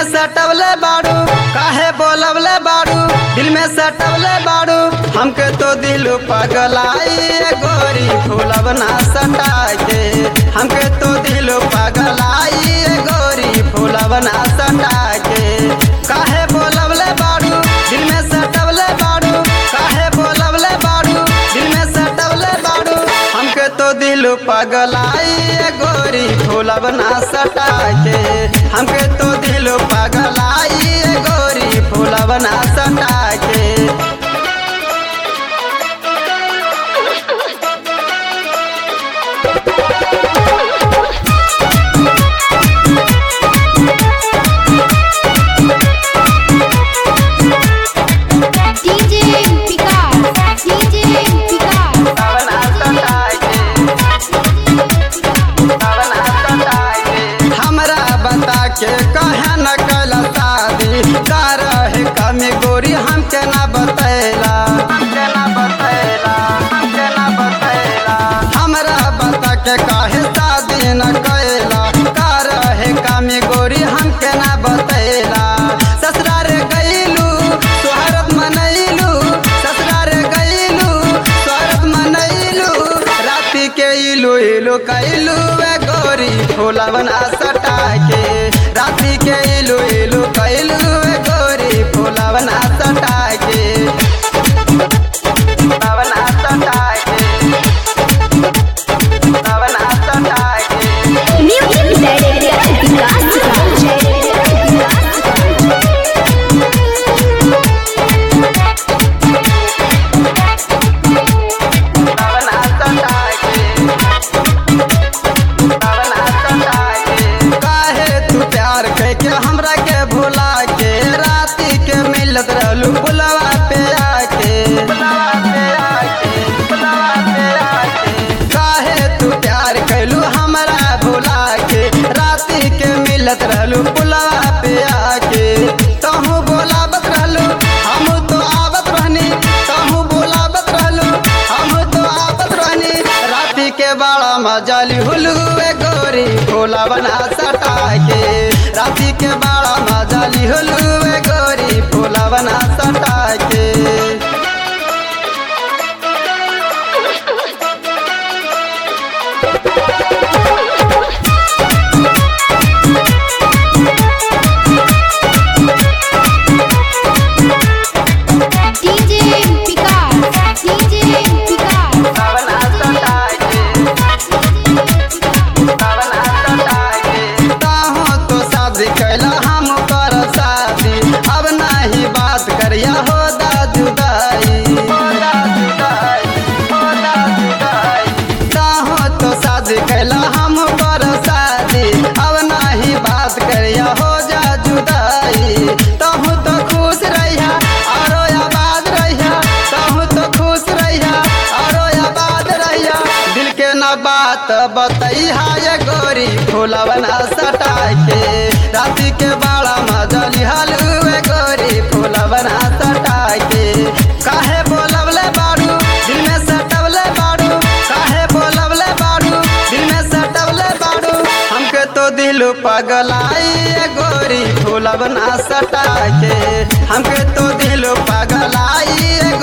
सटवले बाड़ू काहे बोलवले बाड़ू दिल में सटवले बाड़ू हमके तो दिल पगलाई ए गोरी फूलब ना सटा के हमके तो दिल पगलाई ए गोरी फूलब ना सटा के काहे बोलवले बाड़ू दिल में सटवले बाड़ू काहे बोलवले बाड़ू दिल में सटवले बाड़ू हमके तो दिल पगलाई ए गोरी फूलब ना सटा के हमके तो दिल पगलाई ए गोरी फूलब ना सटा के DJ Picard, DJ Picard, बना सटा के बना सटा के हमरा बता के कहे न कैला शादी का रहे कमी गोरी हमके ना बतैला हमके ना बतैला हमके ना बतैला हमरा बता के कहे शादी न कैला का रहे कमी गोरी हमके ना बतैला ससुरार गईलू सोहरत मनैलू ससुरार गईलू सोहरत मनैलू राति के इलू इलू कैलू ए गोरी फूलवना सटा के राति के इलू इलू कैलू ए गोरी फूलवना सटा के फूलवना सटा के फूलवना सटा के Music Director बना सटा के बना सटा के काहे तू प्यार करके हमरा के भुला के राती के मिलत रहलू बुलवा पे आके बुलवा पे आके बुलवा पे आके काहे तू प्यार कैलू हमरा भुला के राती के मिलत रहलू बुलवा पे आके तहू बोलावत रहलू हम तो आवत रहनी तहू बोलावत रहलू हम तो आवत रहनी राती के बड़ा मजाली हुलू ए गोरी भोला बना सटा के राती के बड़ा मजाली हुलू ए गोरी भोला बना सटा के DJ Picard, DJ Picard, बना सटा के बना सटा के ताहो तो शादी कैला हम कर शादी अब नाही बात करिया हो दा जुदाई हो दा जुदाई हो दा जुदाई ताहो तो शादी कैला हम कर शादी अब नाही बात करिया हो जा जुदाई तहु तो खुश रहिया औरो आबाद रहिया तहु तो खुश रहिया औरो आबाद रहिया दिल के न बात बतैहा ये गोरी फूलवना सटा के राती के बड़ा मजली हलुए गोरी फूलवना सटा के काहे बोलवले बाड़ू दिल में सटवले बाड़ू काहे बोलवले बाड़ू दिल में सटवले बाड़ू हमके तो दिल पगलाई ए गोरी फूलवना सटा के हमके तो दिल पगलाई ए